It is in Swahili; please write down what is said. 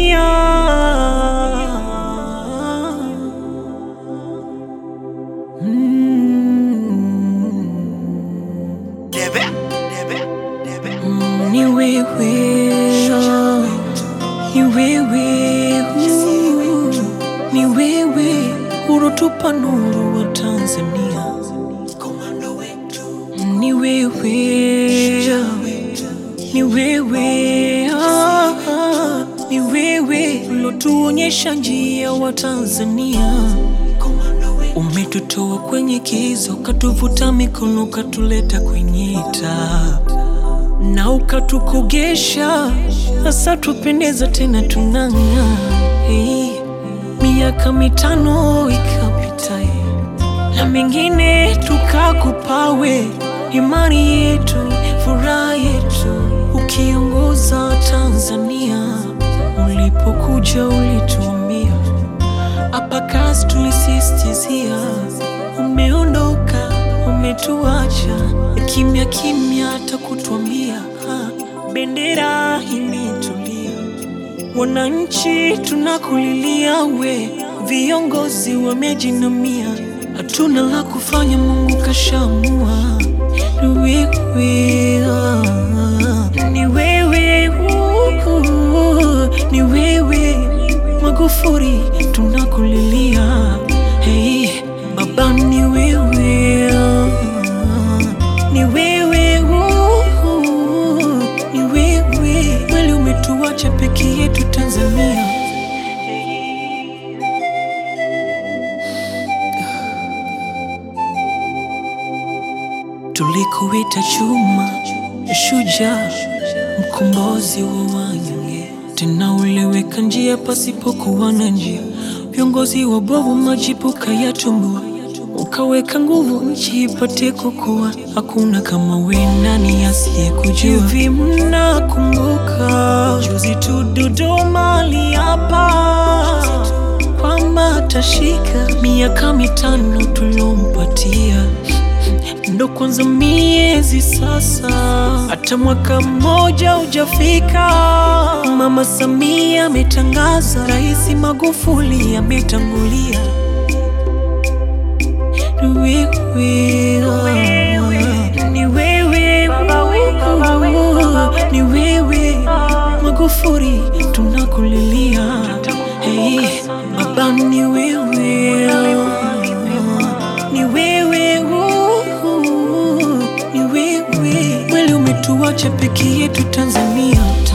Tanzania. Mm. Debe, debe, debe. Mm, Ni wewe, ni wewe, uh, ni wewe urotupa nuru wa Tanzania. Komando wetu, Ni wewe, ni wewe, ah, ah, ni wewe ulotuonyesha njia wa Tanzania. komando wetu, Umetutoa kwenye kiza, ukatuvuta mikono, ukatuleta kwenye taa na ukatukogesha, sasa tupendeza tena tunang'aa. Hey, miaka mitano ikapita, eh, na mengine tukakupawe, imani yetu, furaha yetu, ukiongoza Tanzania. Ulipokuja ulituambia hapa kazi tulisistizia, umeondoka umetuacha kimya kimya, hata kutwambia ha, bendera imetulia. Wananchi tunakulilia, we viongozi wamejinamia, hatuna la kufanya, Mungu kashamua. Ni wewe, ah, ni wewe, uh, ni wewe Magufuli tunakulilia, hey, baba ni wewe, ni wewe, uh, ni wewe kweli, umetuacha peke yetu Tanzania. Tulikuita chuma, shujaa, mkombozi wa wanyonge, tena uliweka njia pasipokuwa na njia. Viongozi wabovu majipuka ya tumbua, ukaweka nguvu nchi ipate kukua. Hakuna kama we, nani asiyekujua? Hivi mnakumbuka juzi tu Dodoma aliapa kwamba atashika miaka mitano tulompatia ndo kwanza miezi sasa, hata mwaka mmoja hujafika. Mama Samia ametangaza, Rais Magufuli ametangulia. Ni wewe, ah, ni wewe, uh, ni wewe Magufuli, tunakulilia. Hey, baba ni wewe, ah, ni wewe, uh, ni wewe kweli, umetuacha peke yetu Tanzania.